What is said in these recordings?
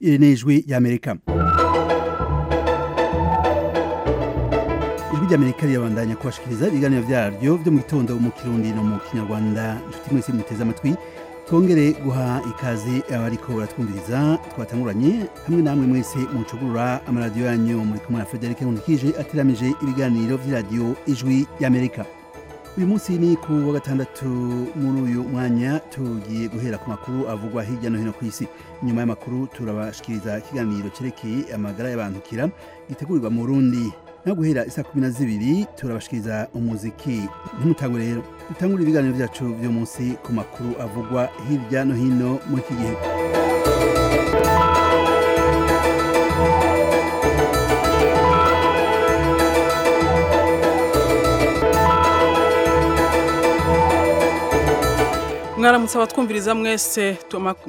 iri ni ijwi ry'amerika ijwi ry'amerika rirabandanya kubashikiriza ibiganiro vyaryo vyo mu gitondo mu kirundi no mu kinyarwanda inshuti mwese muteze amatwi twongere guha ikaze abariko baratwumviriza twatanguranye hamwe namwe mwese mucugurura amaradiyo yanyu muri kumwe na Frederic Nkundikije ateramije ibiganiro vy'iradiyo ijwi y'Amerika uyu munsi ni ku wa gatandatu muri uyu mwanya tugiye guhera ku makuru avugwa hirya no hino ku isi nyuma y'amakuru turabashikiriza ikiganiro cerekeye amagara y'abantukira gitegurirwa mu Burundi no guhera isa kumi na zibiri turabashikiriza umuziki ntimutangwe rero dutangure ibiganiro vyacu vyo munsi ku makuru avugwa hirya no hino muri iki gihe mwaramutse abatwumviriza mwese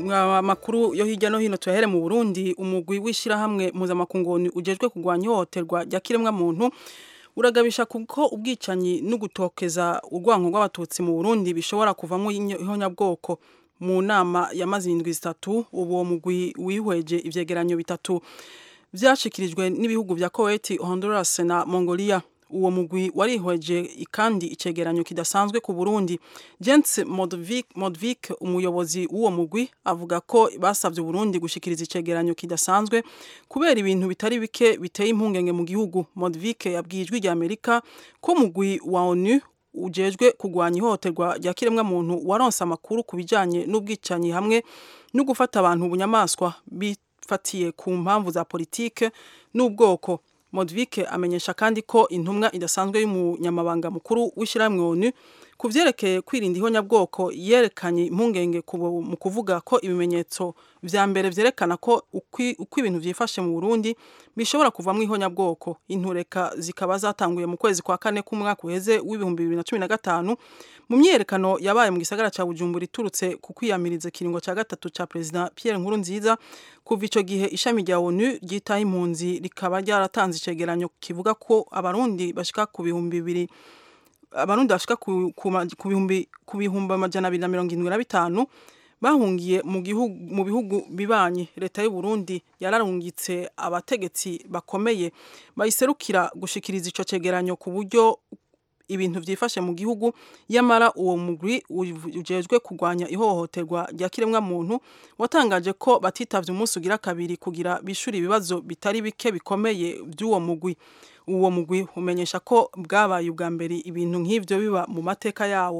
amakuru yo hirya no hino tuyahere mu Burundi umugwi w'ishirahamwe mpuzamakungu ujejwe kurwanya ihohoterwa rya kiremwa muntu uragabisha kuko ubwicanyi no gutokeza urwango rw'abatutsi mu Burundi bishobora kuvamo ihonyabwoko mu nama yamaze indwi zitatu uwo mugwi wihweje ivyegeranyo bitatu vyashikirijwe n'ibihugu vya Kuwait, Honduras na Mongolia uwo mugwi warihweje kandi icegeranyo kidasanzwe ku Burundi Jens Modvik, Modvik umuyobozi w'uwo mugwi avuga ko basavye Burundi gushikiriza icegeranyo kidasanzwe kubera ibintu bitari bike biteye impungenge mu gihugu Modvik yabwijwe rya Amerika ko mugwi wa ONU ujejwe kugwanya ihohoterwa rya kiremwa muntu waronse amakuru ku bijanye n'ubwicanyi hamwe no gufata abantu ubunyamaswa bifatiye ku mpamvu za politike n'ubwoko Modvik amenyesha kandi ko intumwa idasanzwe y'umunyamabanga mukuru w'ishyirahamwe ONU ku vyerekeye kwirinda ihonyabwoko yerekanye impungenge mu kuvuga ko ibimenyetso vya mbere vyerekana ko uko ibintu vyifashe mu Burundi bishobora kuvamwo ihonyabwoko intureka zikaba zatanguye mu kwezi kwa kane k'umwaka uheze w'ibihumbi bibiri na cumi na gatanu mu myiyerekano yabaye mu gisagara ca Bujumbura iturutse ku kwiyamiriza kiringo ca gatatu ca President Pierre Nkurunziza kuva ico gihe ishami rya ONU ryitaho impunzi rikaba ryaratanze icegeranyo kivuga ko abarundi bashika ku bihumbi bibiri abarundi bashika ku bihumbi ku bihumbi amajana abiri na mirongo irindwi na bitanu bahungiye mu gihugu mu bihugu bibanyi leta y'u Burundi yararungitse abategetsi bakomeye bayiserukira gushikiriza ico cegeranyo ku buryo ibintu vyifashe mu gihugu yamara uwo mugwi ujejwe kurwanya ihohoterwa rya kiremwa muntu watangaje ko batitavye umunsi ugira kabiri kugira bishura ibibazo bitari bike bikomeye vy'uwo mugwi uwo mugwi umenyesha ko bwabaye ubwa mbere ibintu nk'ivyo biba mu mateka yawo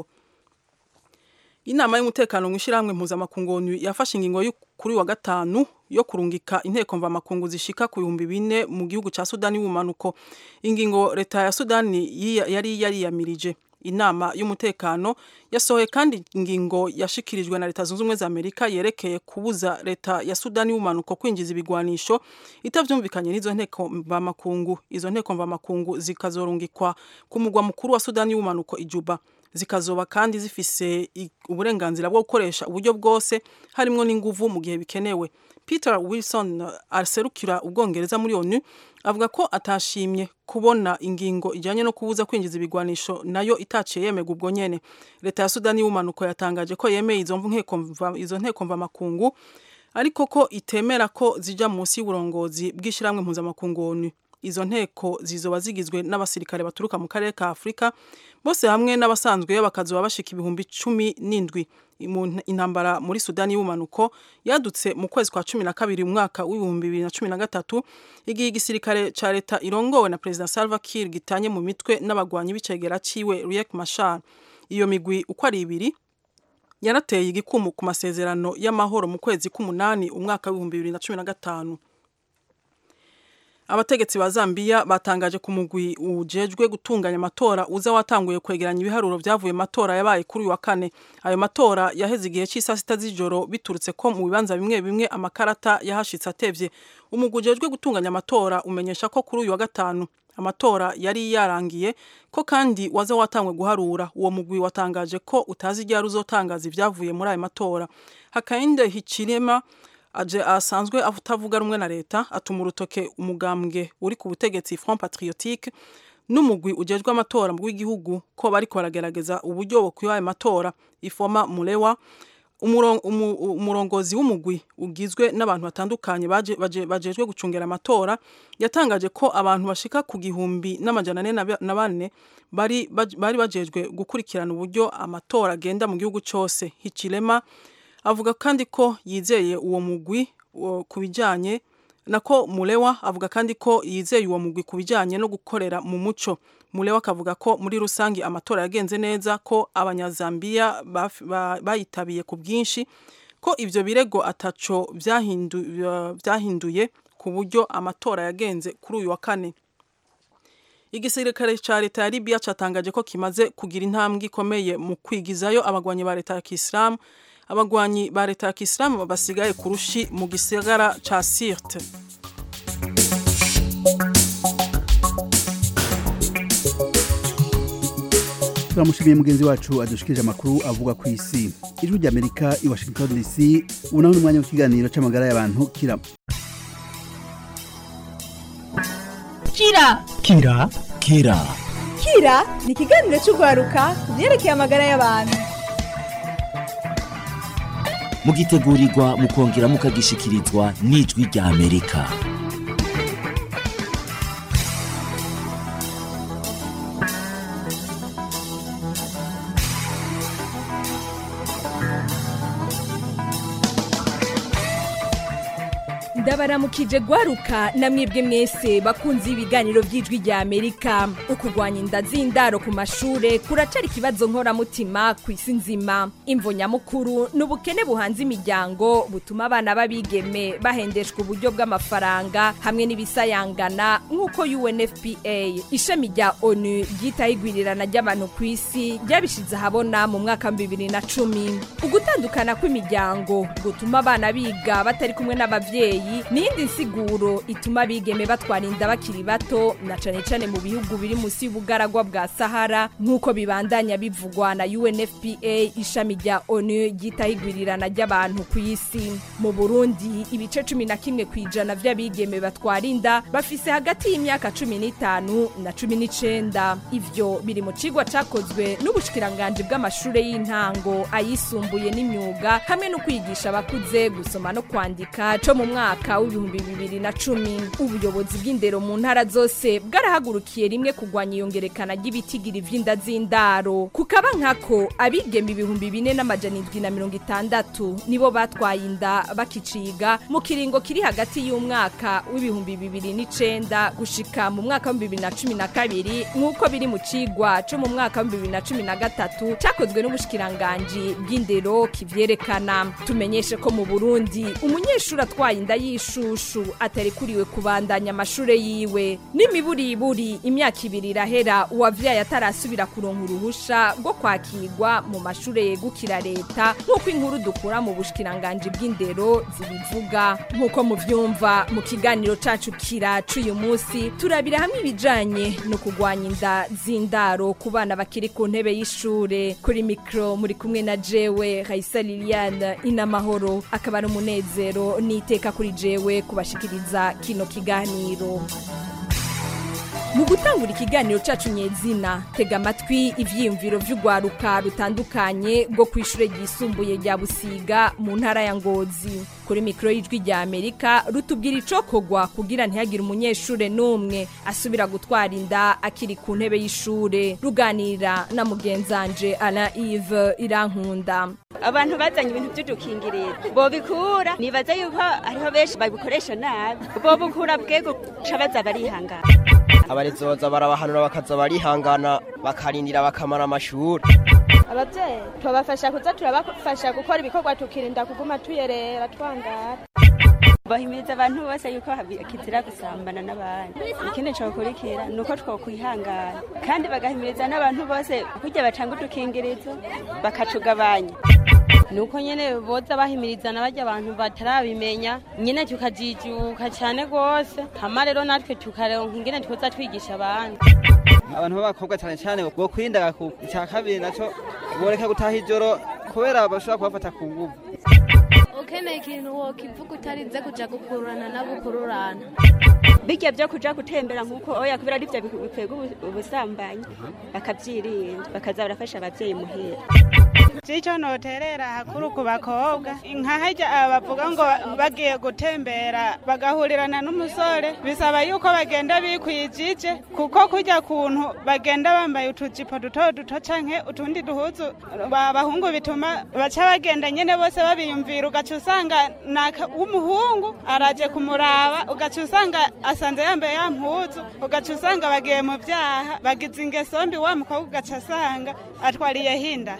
inama y'umutekano mw'ishirahamwe mpuzamakungu yafashe ingingo kuri wa gatanu yo kurungika inteko mvamakungu zishika ku bihumbi bine mu gihugu ca Sudani y'ubumanuko ingingo leta ya Sudani yari yariyamirije inama y'umutekano yasohoye kandi ingingo yashikirijwe na leta zunze ubumwe za Amerika yerekeye kubuza leta ya Sudani y'ubumanuko kwinjiza ibigwanisho itavyumvikanye n'izo nteko mvamakungu izo nteko mvamakungu zikazorungikwa ku mugwa mukuru wa Sudani y'ubumanuko ijuba zikazoba kandi zifise uburenganzira bwo gukoresha uburyo bwose harimwo n'inguvu mu gihe bikenewe Peter Wilson aserukira ubwongereza muri ONU avuga ko atashimye kubona ingingo ijanye no kubuza kwinjiza ibigwanisho nayo itaciye yemerwa ubwo nyene leta ya Sudani y'ubumanuko yatangaje ko yemeye izo nteko izo nteko mvamakungu ariko ko itemera ko zija munsi y'uburongozi bw'ishiramwe mpuzamakungu ONU izo nteko zizoba zigizwe n'abasirikare baturuka mu karere ka Afrika bose hamwe n'abasanzwe bakazoba bashika ibihumbi cumi n'indwi intambara muri Sudani y'ubumanuko yadutse mu kwezi kwa cumi na kabiri umwaka w'ibihumbi bibiri na cumi na gatatu igihe igisirikare ca leta irongowe na Perezida Salva Kiir gitanye mu mitwe n'abagwanyi b'icegera ciwe Riek Machar iyo migwi uko ari ibiri yarateye igikumu ku masezerano y'amahoro mu kwezi k'umunani umwaka w'ibihumbi bibiri na cumi na gatanu abategetsi ba Zambia batangaje ku mugwi ujejwe gutunganya amatora uza watanguye kwegeranya ibiharuro vyavuye matora yabaye kuri uyu wa kane ayo matora yaheze igihe c'isa sita z'ijoro biturutse ko mu bibanza bimwe bimwe amakarata yahashitse atevye umugwi ujejwe gutunganya amatora umenyesha ko kuri uyu wa gatanu amatora yari yarangiye ko kandi waza watangwe guharura uwo mugwi watangaje ko utazi iryari uzotangaza ivyavuye muri ayo matora Hakainde Hichilema aje asanzwe atavuga rumwe na leta atuma urutoke umugambwe uri ku butegetsi Front Patriotique n'umugwi ujejwe amatora mu w'igihugu ko bariko baragerageza uburyo bwo kwiha matora ifoma mulewa umuro- umu- umurongozi w'umugwi ugizwe n'abantu batandukanye baje- baje- bajejwe gucungera amatora yatangaje ko abantu bashika ku gihumbi n'amajana ane na ba- na bane bari baj- bari bajejwe gukurikirana uburyo amatora agenda mu gihugu cyose Hichilema avuga kandi ko yizeye uwo mugwi wo- ku bijyanye nako mulewa avuga kandi ko yizeye uwo mugwi ku bijyanye no gukorera mu muco mulewa akavuga ko muri rusange amatora yagenze neza ko abanyazambiya baf- ba- bayitabiye ku bwinshi ko ivyo birego ataco byahindu- byahinduye ku buryo amatora yagenze kuri uyu wa kane igisirikare ca leta ya Libya catangaje ko kimaze kugira intambwe ikomeye mu kwigizayo abagwanyi ba leta ya Kisilamu abagwanyi ba leta ya Kisilamu basigaye ku rushi mu gisagara ca Sirte turamushimiye mugenzi wacu adushikirije amakuru avuga ku isi ijwi ry'amerika i washington dc ubu naho ni umwanya w'ikiganiro c'amagara y'abantu kira Kira Kira Kira Kira ni ikiganiro cy'urwaruka ku byerekeye amagara y'abantu mugitegurirwa mukongera mukagishikirizwa n'ijwi rya Amerika ndabaramukije gwaruka namwebwe mwese bakunze ibiganiro by'ijwi rya amerika ukurwanya inda z'indaro ku mashure kuracari ikibazo nkoramutima ku isi nzima imvo nyamukuru ni ubukene buhanze imiryango butuma abana b'abigeme bahendeshwa uburyo bw'amafaranga hamwe n'ibisayangana nk'uko unfpa ishami rya onu ryitaho igwirirana ry'abantu ku isi ryabishize ahabona mu mwaka wa bibiri na cumi ugutandukana kw'imiryango gutuma abana biga batari kumwe n'abavyeyi n'iyindi nsiguro ituma abigeme batwara inda bakiri bato na cane cane mu bihugu biri munsi y'ubugaragwa bwa sahara nk'uko bibandanya bivugwa na unfpa ishami rya onu ryitaho igwirirana ry'abantu ku isi mu burundi ibice cumi na kimwe ku ijana vy'abigeme batwara inda bafise hagati y'imyaka cumi n'itanu na cumi n'icenda ivyo biri mu cigwa cakozwe n'ubushikiranganji bw'amashure y'intango ayisumbuye n'imyuga hamwe no kwigisha abakuze gusoma no kwandika co mu mwaka w'ibihumbi bibiri na cumi ubuyobozi bw'indero mu ntara zose bwarahagurukiye rimwe kugwanya iyongerekana ry'ibitigiri vy'inda z'indaro kukaba nkako abigeme ibihumbi bine n'amajana indwi na mirongo itandatu nibo batwaye inda bakiciga mu kiringo kiri hagati y'umwaka w'ibihumbi bibiri n'icenda gushika mu mwaka w'ibihumbi bibiri na cumi na kabiri nk'uko biri mu cigwa co mu mwaka w'ibihumbi bibiri na cumi na gatatu cakozwe n'ubushikiranganji bw'indero kivyerekana tumenyeshe ko mu burundi umunyeshuri atwaye inda y'ishushu atarikuriwe kubandanya amashure yiwe n'imiburiburi imyaka ibiri irahera uwavyaye atarasubira kuronka uruhusha rwo kwakirwa mu mashure yegukira leta nk'uko inkuru dukura mu bushikiranganji bw'indero zibivuga nk'uko muvyumva mu kiganiro cacu kira c'uyu munsi turabira hamwe ibijanye no kugwanya inda z'indaro ku bana bakiri ku ntebe y'ishure kuri mikro muri kumwe na jewe Raisa Liliane inamahoro akaba ari umunezero n'iteka kuri jewe kubashikiriza kino kiganiro mu gutangura ikiganiro cacu nyezina tega amatwi ivyiyumviro vy'urwaruka rutandukanye rwo kw'ishure ryisumbuye rya busiga mu ntara ya ngozi kuri mikoro y'ijwi rya amerika rutubwira icokorwa kugira ntihagire umunyeshure n'umwe asubira gutwara inda akiri ku ntebe y'ishure ruganira na mugenzanje ala ive irankunda abantu bazanye ibintu by'udukingirizo bobikura nibaza yuko hariho benshi babikoresha nabi bobukura bwego ca baza barihangana abarezoza barabahanura bakaza barihangana bakarindira bakamara amashuri ababyeyi tubafasha kuza turabafasha gukora ibikorwa tukirinda kuguma tuyerera twangara bahimiriza abantu bose yuko kizira gusambana n'abandi ikindi cokurikira ni uko twokwihangana kandi bagahimiriza n'abantu bose kurya bacanga udukingirizo bakatugabanya nuko nyene boza bahimirizana barya abantu batarabimenya nyene tukajijuka cyane rwose hama rero natwe tukaronka ingene twoza twigisha abandi abantu b'abakobwa cyane cyane bwo kwirinda icya kabiri naco boreka gutaha ijoro kubera bashobora kubafata ku nguvu ukeneye ikintu wokivuga utarinze kuja gukururana n'abukururana bijya byo kuja gutembera nk'uko oya kubera arivyo bikwega ubu- ubusambanyi bakavyirinda bakaza barafasha abavyeyi muhira Cico noterera hakuru ku bakobwa nka harya aba bavuga ngo bagiye gutembera bagahurirana n'umusore bisaba yuko bagenda bikwijije kuko kurya kuntu bagenda bambaye utujipo duto duto canke utundi duhuzu abahungu bituma baca bagenda nyene bose babiyumvira ugaca usanga naka w'umuhungu araje kumuraba ugaca usanga asanze yambaye ya mpuzu ugaca usanga bagiye mu vyaha bagize ingeso mbi wa mukobwa ugaca asanga atwariye hinda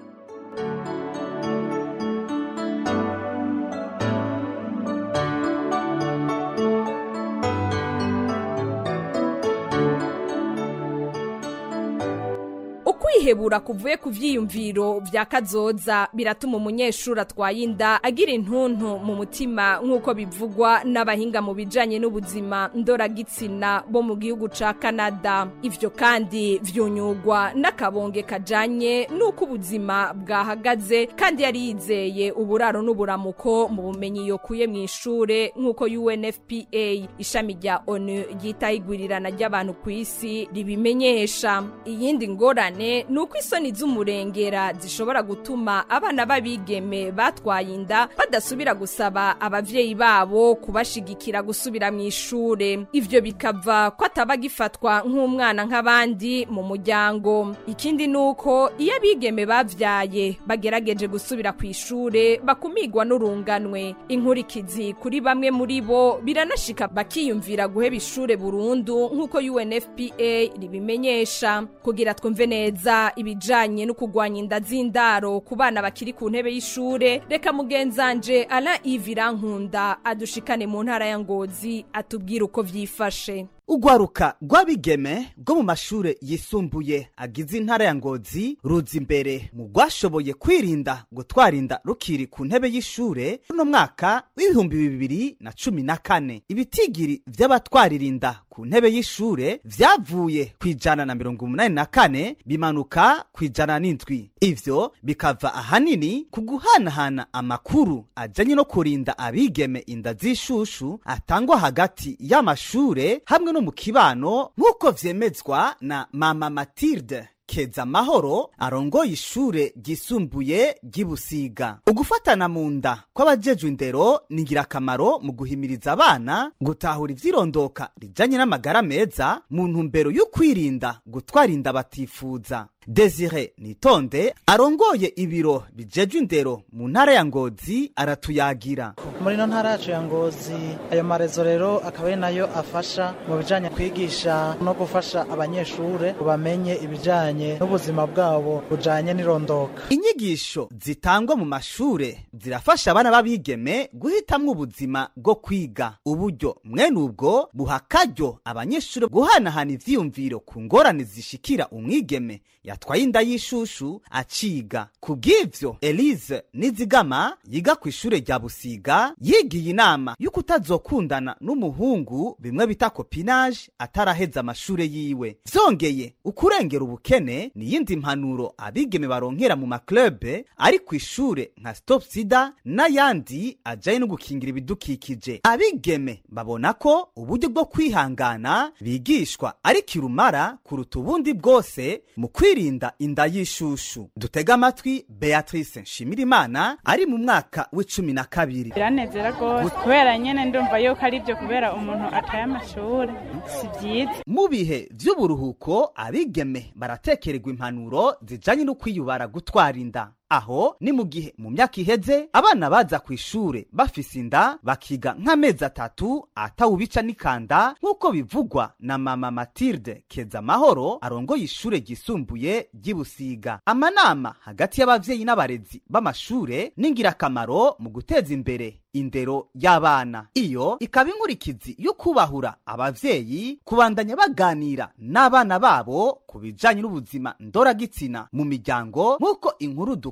ukwihebura kuvuye ku vyiyumviro vya kazoza biratuma umunyeshuri atwaye inda agira intuntu mu mutima nk'uko bivugwa n'abahinga mu bijanye n'ubuzima ndoragitsina bo mu gihugu ca kanada ivyo kandi vyunyugwa n'akabonge kajanye n'uko ubuzima bwahagaze kandi yari yizeye uburaro n'uburamuko mu bumenyi yokuye mu ishure nk'uko unfpa ishami rya onu ryitaho igwirirana ry'abantu ku isi ribimenyesha iyindi ngorane ni uko isoni z'umurengera zishobora gutuma abana b'abigeme batwaye inda badasubira gusaba abavyeyi babo kubashigikira gusubira mu ishure ivyo bikava ko ataba gifatwa nk'umwana nk'abandi mu muryango ikindi ni uko iyo abigeme bavyaye bagerageje gusubira ku ishure bakumigwa n'urunganwe inkurikizi kuri bamwe muri bo biranashika bakiyumvira guheba ishure burundu nk'uko unfpa ribimenyesha kugira twumve neza ibijanye no kugwanya inda z'indaro ku bana bakiri ku ntebe y'ishure reka mugenzanje ala ivirankunda adushikane mu ntara ya ngozi atubwire uko vyifashe urwaruka rw'abigeme rwo mu mashure yisumbuye agize intara ya ngozi ruza imbere mu rwashoboye kwirinda gutwara inda rukiri ku ntebe y'ishure uno mwaka w'ibihumbi bibiri na cumi na kane ibitigiri vy'abatwarira inda ku ntebe y'ishure vyavuye ku ijana na mirongo umunani na kane bimanuka ku ijana n'indwi ivyo bikava ahanini ku guhanahana amakuru ajanye no kurinda abigeme inda z'ishushu atangwa hagati y'amashure hamwe no mu kibano nk'uko vyemezwa na mama matilde keza amahoro arongoye ishure ryisumbuye ry'ibusiga ugufatana mu nda kw'abajejwe indero ni ingirakamaro mu guhimiriza abana gutahura ivyirondoka rijanye n'amagara meza mu ntumbero yo kwirinda gutwara inda batifuza desire nitonde arongoye ibiro bijejwe indero mu ntara ya ngozi aratuyagira muri ino ntara yacu ya ngozi ayo marezo rero akaba ari nayo afasha mu bijanye kwigisha no gufasha abanyeshure bamenye ibijanye n'ubuzima bwabo bujanye n'irondoka inyigisho zitangwa mu mashure zirafasha abana b'abigeme guhitamwo ubuzima bwo kwiga uburyo mwene ubwo buha akaryo abanyeshure guhanahana ivyiyumviro ku ngorane zishikira umwigeme yatwaye inda y'ishushu aciga ku bw'ivyo elise nizigama yiga ku ishure rya busiga yigiye inama y'uko utazokundana n'umuhungu bimwe bita kopinage ataraheza amashure yiwe vyongeye ukurengera ubukene ni yindi mpanuro abigeme baronkera mu maklube ari ku ishure nka stop sida n'ayandi ajanye no gukingira ibidukikije abigeme babona ko uburyo bwo kwihangana bigishwa ari kirumara kuruta ubundi bwose mu kwirinda inda y'ishushu dutega amatwi beatrice nshimirimana ari mu mwaka w'icumi na kabiri biranezera rwose kubera nyene ndumva yuko ari byo kubera umuntu ataye amashuri si byiza mu bihe vy'uburuhuko abigeme baratekererwa impanuro zijanye no kwiyubara gutwara inda aho ni mu gihe mu myaka iheze abana baza ku ishure bafise inda bakiga nk'amezi atatu atawubica n'ikanda nk'uko bivugwa na mama matilde keza amahoro arongoye ishure ryisumbuye ry'ibusiga amanama hagati y'abavyeyi n'abarezi b'amashure ni ingirakamaro mu guteza imbere indero y'abana iyo ikaba inkurikizi yo kubahura abavyeyi kubandanya baganira n'abana babo ku bijanye n'ubuzima ndoragitsina mu miryango nk'uko inkuru dukura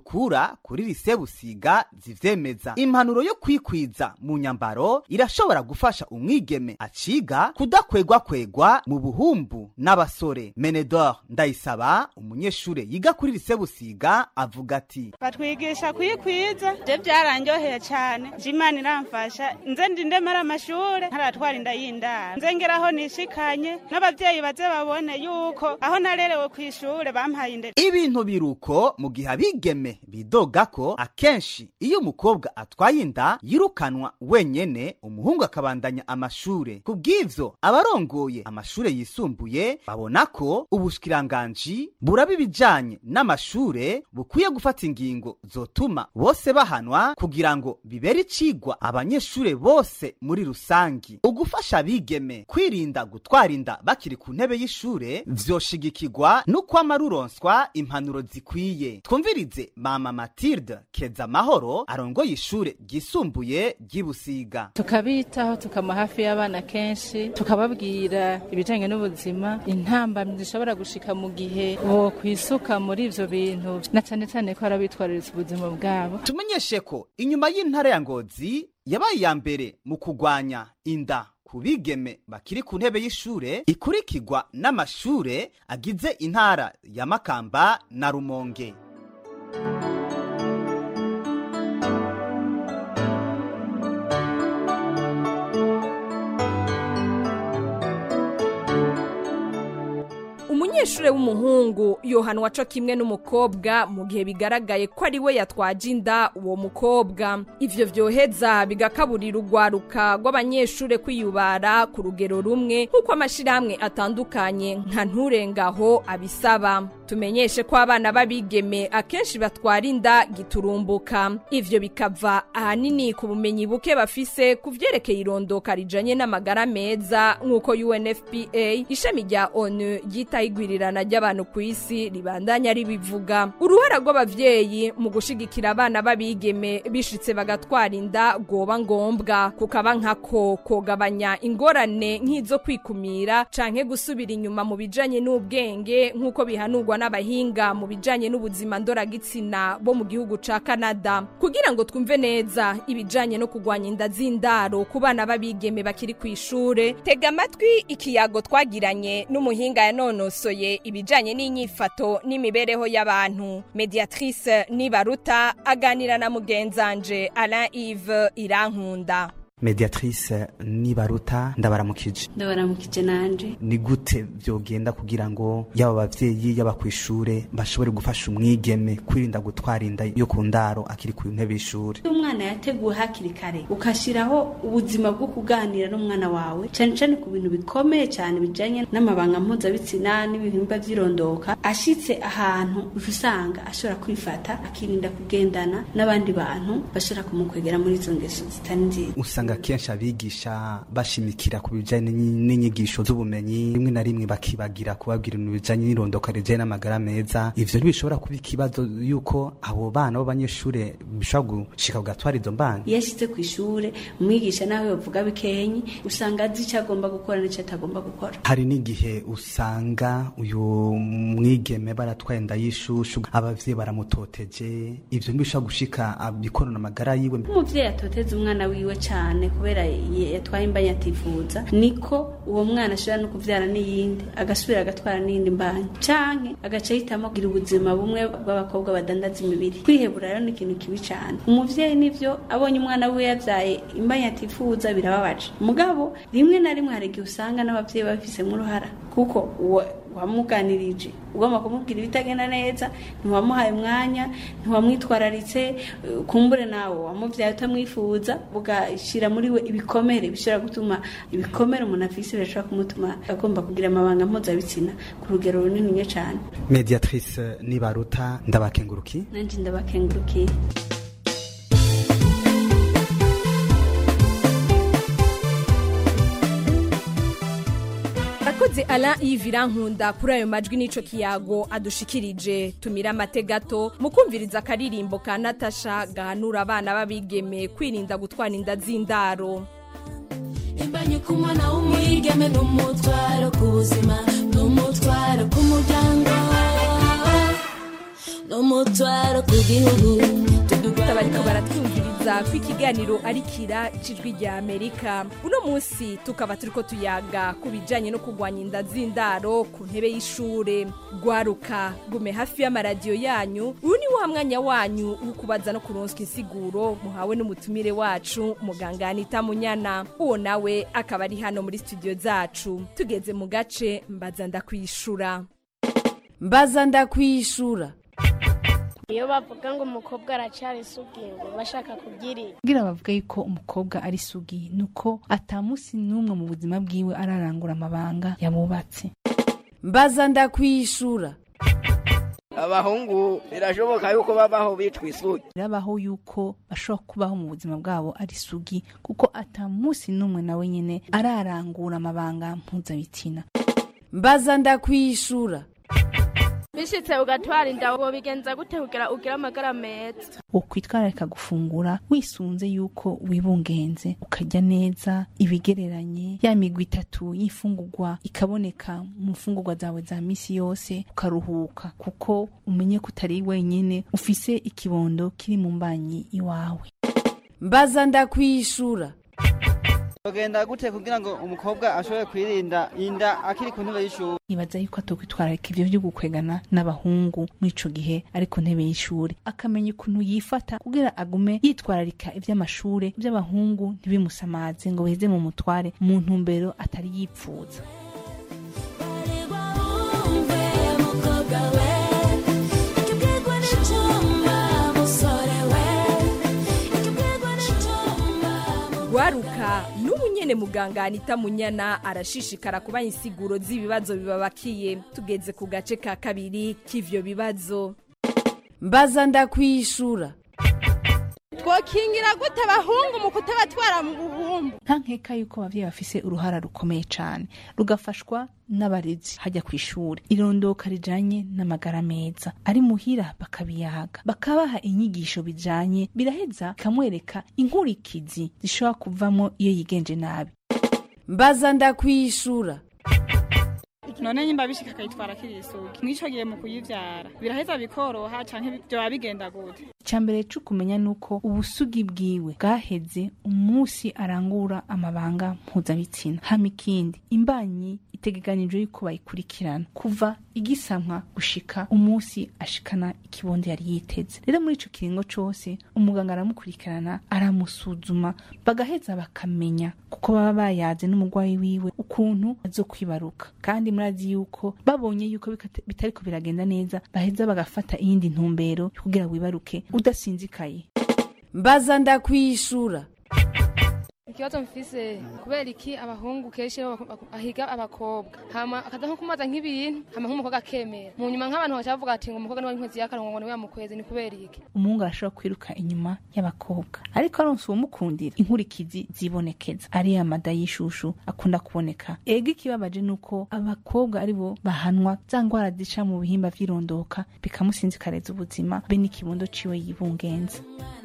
dukura kuri lise busiga zivyemeza impanuro yo kwikwiza mu nyambaro irashobora gufasha umwigeme aciga kudakwegwakwegwa mu buhumbu n'abasore menedor ndayisaba umunyeshure yiga kuri lise busiga avuga ati batwigisha kwikwiza je byaranyoheye cyane je imana iramfasha nze ndindemara amashure ntaratwara inda y'indaro nze ngeraho nishikanye n'abavyeyi baze babone yuko aho narerewe ku ishure bampaye indero ibintu biruko mu gihe abigeme bidoga ko akenshi iyo umukobwa atwaye inda yirukanwa wenyene umuhungu akabandanya amashure ku bw'ivyo abarongoye amashure yisumbuye babona ko ubushikiranganji buraba ibijanye n'amashure bukwiye gufata ingingo zotuma bose bahanwa kugira ngo bibere icigwa abanyeshure bose muri rusangi ugufasha abigeme kwirinda gutwara inda bakiri ku ntebe y'ishure vyoshigikirwa n'ukwama ruronswa impanuro zikwiye twumvirize mama matilde keza mahoro arongoye ishure ryisumbuye ry'ibusiga tukabitaho tukama hafi y'abana kenshi tukababwira ibijanye n'ubuzima intambamyi zishobora gushika mu gihe bo kwisuka muri ivyo bintu na cane cane ko arabitwararitse ubuzima bwabo tumenyeshe ko inyuma y'intara ya ngozi yabaye iya mbere mu kugwanya inda ku bigeme bakiri ku ntebe y'ishure ikurikirwa n'amashure agize intara ya makamba na rumonge umunyeshure w'umuhungu yohanwa co kimwe n'umukobwa mu gihe bigaragaye ko ari we yatwaje inda uwo mukobwa ivyo vyoheza bigakaburira urwaruka rw'abanyeshure kwiyubara ku rugero rumwe nk'uko amashirahamwe atandukanye nka nturengaho abisaba tumenyeshe ko abana b'abigeme akenshi batwara inda giturumbuka ivyo bikava ahanini ku bumenyi buke bafise ku vyerekeye irondoka rijanye n'amagara meza nk'uko UNFPA ishami rya ONU ryitaho igwirirana ry'abantu ku isi ribandanya ribivuga uruhara rw'abavyeyi mu gushigikira abana b'abigeme bishitse bagatwara inda rwoba ngombwa kukaba nkako kogabanya ingorane nk'izo kwikumira canke gusubira inyuma mu bijanye n'ubwenge nk'uko bihanurwa n'abahinga mu bijanye n'ubuzima ndoragitsina bo mu gihugu ca Canada kugira ngo twumve neza ibijanye no kugwanya inda z'indaro ku bana b'abigeme bakiri ku ishure tega amatwi ikiyago twagiranye n'umuhinga yanonosoye ibijanye n'inyifato n'imibereho y'abantu mediatrice nibaruta aganira na mugenzanje Alain Yves Irankunda mediatrice nibaruta ndabaramukije ndabaramukije nanje ni gute vyogenda kugira ngo yaba abavyeyi yaba kw'ishure bashobore gufasha umwigeme kwirinda gutwara inda yo ku ndaro akiri ku ntebe y'ishure iyo umwana yateguwe hakiri kare ukashiraho ubuzima bwo kuganira n'umwana wawe cane cane ku bintu bikomeye cyane bijanye n'amabanga mpuzabitsina n'ibihimba vy'irondoka ashitse ahantu uca usanga ashobora kwifata akirinda kugendana n'abandi bantu bashobora kumukwegera muri izo ngeso zitari nziza usanga kenshi abigisha bashimikira ku bijanye n'inyigisho z'ubumenyi rimwe na rimwe bakibagira kubabwira ibintu bijanye n'irondoka rijanye n'amagara meza ivyo ntibishobora kuba ikibazo yuko abo bana b'abanyeshure bishobora gushika kugatwara izo mbana iyo ashitse ku ishure umwigisha nawe bavuga bikenyi usanga azi ico agomba gukora n'ico atagomba gukora hari n'igihe usanga uyu mwigeme baratwaye inda y'ishushu abavyeyi baramutoteje ivyo ntibishobora gushika abikorana amagara yiwe umuvyeyi atoteza umwana wiwe cane kubera yatwaye imbanya atifuza niko uwo mwana ashobora no kuvyara n'iyindi agasubira agatwara n'iyindi mbanya canke agaca ahitamo kugira ubuzima bumwe bw'abakobwa badandaza imibiri kwihebura rero ni ikintu kibi cane umuvyeyi nivyo abonye umwana wiwe yavyaye imbanya atifuza birababaje mugabo rimwe na rimwe hari igihe usanga n'abavyeyi babifisemo uruhara kuko uwo wamuganirije ugomba kumubwira ibitagenda neza ntiwamuhaye umwanya ntiwamwitwararitse kumbure nawe wamuvyaye utamwifuza ugashyira muri we ibikomere bishobora gutuma ibikomere umuntu afise birashobora kumutuma agomba kugira amabanga mpuzabitsina ku rugero runini cyane mediatrice nibaruta ndabakenguruki nanje ndabakengurukiye Akoze Alain Yves Irankunda kuri ayo majwi n'ico kiyago adushikirije tumira amate gato mu kumviriza akaririmbo ka Natasha gahanura abana b'abigeme kwirinda gutwara inda z'indaro imbanye ku mwana w'umwigeme n'umutwaro ku buzima n'umutwaro ku muryango n'umutwaro umutwaro ku gihugu bariko baratwumviriza ko ikiganiro ari kira cijwi rya amerika uno munsi tukaba turiko tuyaga ku bijanye no kurwanya inda z'indaro ku ntebe y'ishure gwaruka gume hafi y'amaradiyo yanyu uyu ni wa mwanya wanyu wo kubaza no kuronswa insiguro muhawe n'umutumire wacu muganga anita munyana uwo nawe akaba ari hano muri studio zacu tugeze mu gace mbaza ndakwishura mbaza ndakwishura iyo bavuga ngo umukobwa aracyari isugi ngo bashaka kubyirira kugira bavuga yuko umukobwa ari sugi nuko atamusi n'umwe mu buzima bwiwe ararangura amabanga yabubatse mbaza ndakwishura abahungu birashoboka yuko babaho bitwa isugi birabaho yuko bashobora kubaho mu buzima bwabo ari sugi kuko atamusi n'umwe nawe nyine ararangura amabanga mpuzabitsina mbaza ndakwishura bishitse ugatwara inda wobigenza gute kugira ugire amagara meza ukwitwararika gufungura wisunze yuko wibungenze ukarya neza ibigereranye ya migwi itatu y'imfungurwa ikaboneka mu mfungurwa zawe za misi yose ukaruhuka kuko umenye ko utari wenyine ufise ikibondo kiri mu mbanyi iwawe mbaza ndakwishura bagenda gute kugira ngo umukobwa ashobore kwirinda inda akiri ku ntebe y'ishuri ibaza yuko atokwitwararika ivyo vyo gukwegana n'abahungu muri ico gihe ari ku ntebe y'ishuri akamenya ukuntu yifata kugira agume yitwararika ivy'amashure ivy'abahungu ntibimusamaze ngo biheze mu mutware mu ntumbero atari yipfuza mukobwa we ikibwirwa n'icyuma musore we ikibwirwa n'icyuma gwaruka n'ubu nyene muganga anita munyana arashishikara kuba insiguro z'ibibazo bibabakiye tugeze ku gace ka kabiri k'ivyo bibazo mbaza ndakwishura twokingira gute abahungu mu kutabatwara mu buhumbu nta nkeka yuko abavyeyi bafise uruhara rukomeye cane rugafashwa n'abarezi hajya ku ishuri irondoka rijanye n'amagara meza ari muhira bakabiyaga bakabaha inyigisho bijanye biraheza bikamwereka inkurikizi zishobora kuvamo iyo yigenje nabi mbaza ndakwishura none nyimba bishika akayitwara akiri isugi mw'ico gihe mu kuyivyara biraheza bikoroha canke vyoba bigenda gute icambere co kumenya nuko ubusugi bwiwe bwaheze umunsi arangura amabanga mpuzabitsina hama ikindi imbanyi itegekanijwe yuko bayikurikirana kuva igisamwa gushika umunsi ashikana ikibondo yari yiteze rero muri ico kiringo cose umuganga aramukurikirana aramusuzuma bagaheza bakamenya kuko baba bayaze n'umurwayi wiwe ukuntu azokwibaruka kandi murazi yuko babonye yuko bikata- bitariko biragenda neza baheza bagafata iyindi ntumbero yo kugira wibaruke udasinzikaye mbaza ndakwishura ikibazo mfise kubera iki abahungu kenshi bo bak- ahiga abakobwa hama akaza nko kumaza nk'ibintu hama nk'umukobwa akemera mu nyuma nk'abantu baca bavuga ati ngo umukobwa niwe inkwezi y'akarongo ngo niwe yamukwezi ni kubera iki umuhungu arashobora kwiruka inyuma y'abakobwa ariko aronse uwumukundira inkurikizi zibonekeza ariya mada y'ishushu akunda kuboneka ega ikibabaje ni uko abakobwa ari bo bahanwa za ngwara zica mu bihimba vy'irondoka bikamusinzikareza ubuzima be n'ikibondo ciwe yibungenza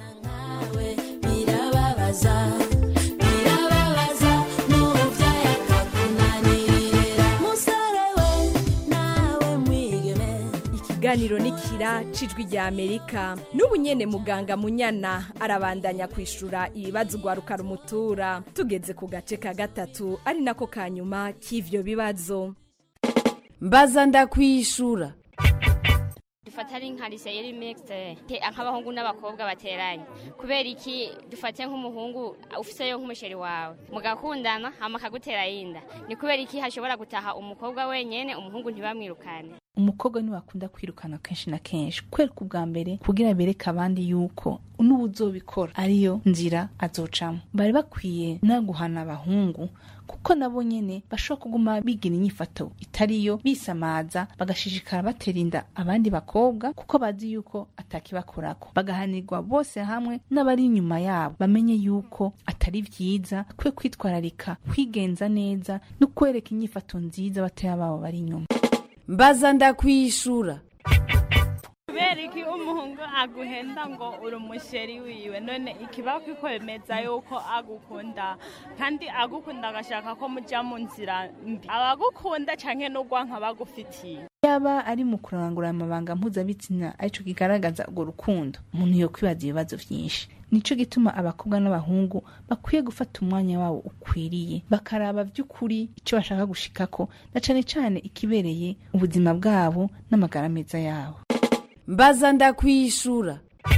birababaza birababaza n'umubyeyi akakunanirira musore we nawe mwigeme ikiganiro ni kira cijwi rya amerika n'ubu nyene muganga munyana arabandanya kwishura ibibazo gwaruka rumutura tugeze ku gace ka gatatu ari nako ka nyuma k'ivyo bibazo mbaza ndakwishura dufata ari nka lise yari mixte nk'abahungu n'abakobwa bateranye kubera iki dufate nk'umuhungu ufiseyo nk'umusheri wawe mugakundana hama akagutera yinda ni kubera iki hashobora gutaha umukobwa wenyene umuhungu ntibamwirukane umukobwa niwe akunda kwirukana kenshi na kenshi kwereka ubwa mbere kugira bereke abandi yuko n'ubuzobikora ariyo nzira azocamo bari bakwiye no guhana abahungu kuko nabo nyene bashobora kuguma bigira inyifato itariyo bisamaza bagashishikara batera inda abandi bakobwa kuko bazi yuko atakibakorako bagahanirwa bose hamwe n'abari inyuma yabo bamenye yuko atari vyiza kwe kwitwararika kwigenza neza no kwereka inyifato nziza batoya babo bari inyuma mbaza ndakwishura kubera kubera iki umuhungu aguhenda ngo uri umusheri wiwe none ikiba kikwemeza yuko agukunda kandi agukunda agashaka ko mujya mu nzira mbi abagukunda canke n'urwanka bagufitiye yaba ari mu kurangura amabanga mpuzabitsina arico kigaragaza urwo rukundo umuntu yo kwibaza ibibazo vyinshi nico gituma abakobwa n'abahungu bakwiye gufata umwanya wabo ukwiriye bakaraba vy'ukuri ico bashaka gushikako na cane cane ikibereye ubuzima bwabo n'amagara meza yabo mbaza ndakwishura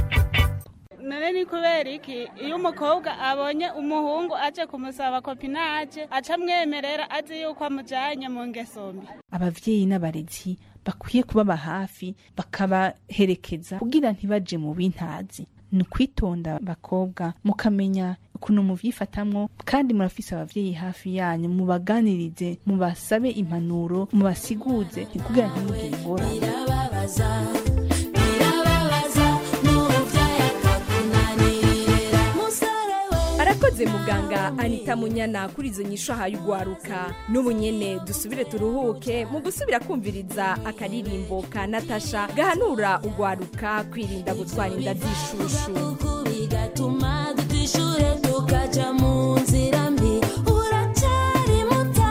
none ni kubera iki iyo umukobwa abonye umuhungu aje kumusaba kopinaje aca amwemerera azi yuko amujanye mu ngeso mbi abavyeyi n'abarezi bakwiye kubaba hafi bakabaherekeza kugira ntibaje mu bintazi ni ukwitonda bakobwa mukamenya ukuntu muvyifatamwo kandi murafise abavyeyi hafi yanyu mubaganirize mubasabe impanuro mubasiguze kugira ntimugire ingorane birababaza birababaza n'umubyeyi akakunanirira musore we arakoze muganga anita munyana kuri izo nyisho ahaye ugwaruka n'ubu nyene dusubire turuhuke mu gusubira kumviriza akaririmbo ka natasha gahanura ugwaruka kwirinda gutwara inda z'ishushu bigatuma dutishure tukaja mu nzira mbi uracyari muto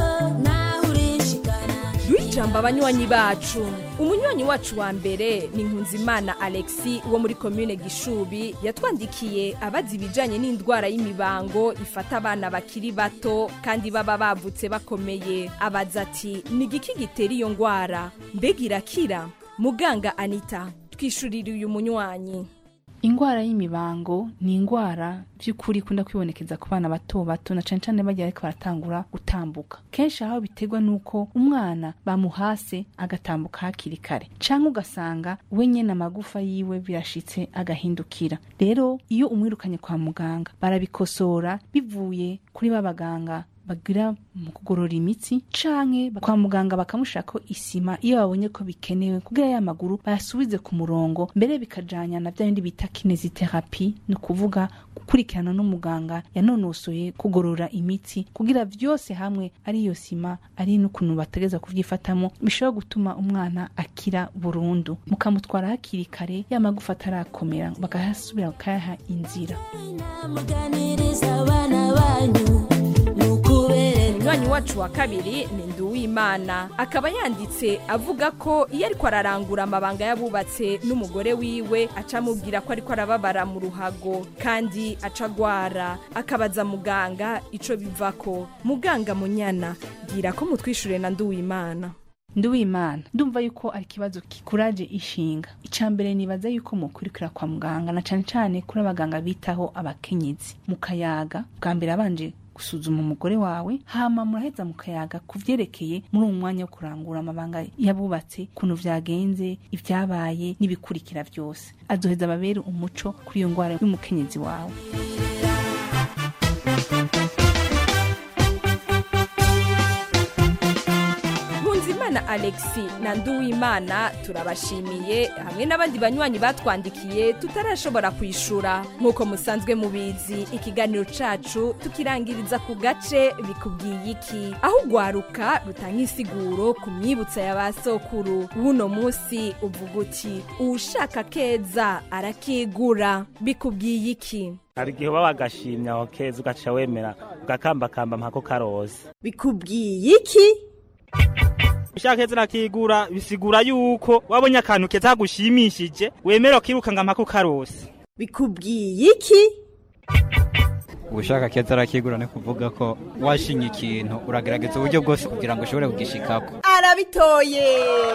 naho urishikana duhijamba abanywanyi bacu umunywanyi wacu wa mbere ni nkunzimana alexi wo muri komine gishubi yatwandikiye abazi ibijanye n'indwara y'imibango ifata abana bakiri bato kandi baba bavutse bakomeye abaza ati ni igiki gitera iyo ndwara mbega irakira muganga anita twishurire uyu munywanyi ingwara y'imibango ni ingwara by'ukuri ikunda kwibonekeza ku bana bato bato na cane cane bagiye ariko baratangura gutambuka kenshi aho biterwa n'uko umwana bamuhase agatambuka hakiri kare canke ugasanga we nyene amagufa yiwe birashitse agahindukira rero iyo umwirukanye kwa muganga barabikosora bivuye kuri ba baganga bagira mu kugorora imitsi canke kwa muganga bakamushirako isima iyo babonye ko bikenewe kugira ya maguru bayasubize ku murongo mbere bikajanya na bya bindi bita kineziterapi ni ukuvuga gukurikirana n'umuganga yanonosoye kugorora imitsi kugira vyose hamwe ari iyo sima ari n'ukuntu bategeza kuvyifatamo bishobora gutuma umwana akira burundu mukamutwara hakiri kare ya magufa atarakomera bakahasubira bakayaha inzira muganiriza abana banyu nukubere umunywanyi wacu wa kabiri ni nduwimana akaba yanditse avuga ko iyo ariko ararangura amabanga y'abubatse n'umugore wiwe aca amubwira ko ariko arababara mu ruhago kandi aca agwara akabaza muganga ico bivako muganga munyana bwira ko mutwishure na nduwimana nduwimana ndumva yuko ari ikibazo kikuraje ishinga icya mbere nibaza yuko mukurikira kwa muganga na cane cane kuri abaganga bitaho abakenyezi mukayaga bwa mbere abanje gusuzuma umugore wawe hama muraheza mukayaga ku vyerekeye muri uwo mwanya wo kurangura amabanga yabubatse ukuntu vyagenze ivyabaye n'ibikurikira vyose azoheza ababere umuco kuri iyo ngwara y'umukenyezi wawe nkunzimana alexi na nduwimana turabashimiye hamwe n'abandi banywanyi batwandikiye tutarashobora kwishura nk'uko musanzwe mubizi ikiganiro cacu tukirangiriza ku gace bikubwiye iki aho ugwaruka rutanga insiguro ku myibutsa ya ba sokuru w'uno munsi uvuga uti uwushaka keza arakigura bikubwiye iki hari igihe uba wagashimye aho keza ugaca wemera ugakambakamba mpako karoza bikubwiye iki ushaka keza nakigura bisigura yuko wabonye akantu keza kagushimishije wemera ukiruka ngo mpako karose bikubwiye iki ushaka keza arakigura ni kuvuga ko washinye ikintu uragerageza uburyo bwose kugira ngo ushobore kugishikako arabitoye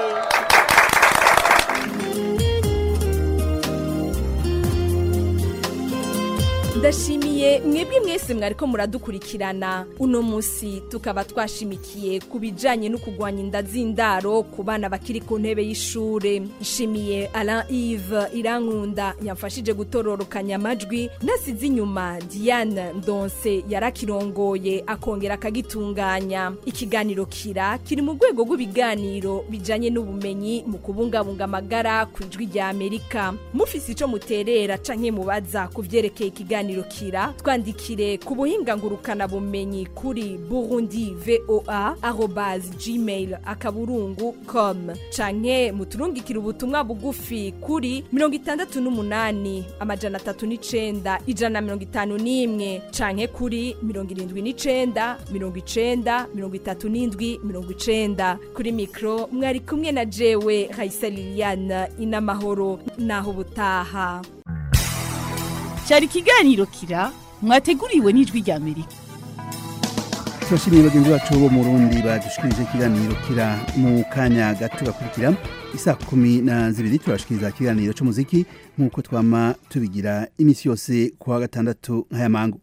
ndashimiye mwebwe mwese mwariko muradukurikirana uno munsi tukaba twashimikiye ku bijanye no kugwanya inda z'indaro ku bana bakiri ku ntebe y'ishure nshimiye Alain Yves Irankunda yamfashije gutororokanya amajwi nasize inyuma Diane Ndonse yarakirongoye akongera akagitunganya ikiganiro kira kiri mu rwego rw'ibiganiro bijanye n'ubumenyi mu kubungabunga amagara ku ijwi rya Amerika mufise ico muterera canke mubaza ku vyerekeye ikiganiro kira voa twandikire ku buhinga ngurukanabumenyi kuri burundi voa arobase gmail akaburungu com canke muturungikire ubutumwa bugufi kuri mirongo itandatu n'umunani amajana atatu n'icenda ijana na mirongo itanu n'imwe canke kuri mirongo irindwi n'icenda mirongo icenda mirongo itatu n'indwi mirongo icenda kuri mikro mwari kumwe na jewe raisa liliane inamahoro naho ubutaha cyari ikiganiro kira mwateguriwe n'ijwi rya amerika turashimiye bagenzi bacu bo mu rundi badushikirije ikiganiro kira mu kanya gato gakurikira isa kumi na zibiri turashikiriza ikiganiro cy'umuziki nk'uko twama tubigira iminsi yose ku wa gatandatu nk'aya mangu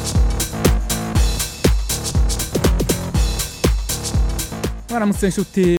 mwaramutse nshuti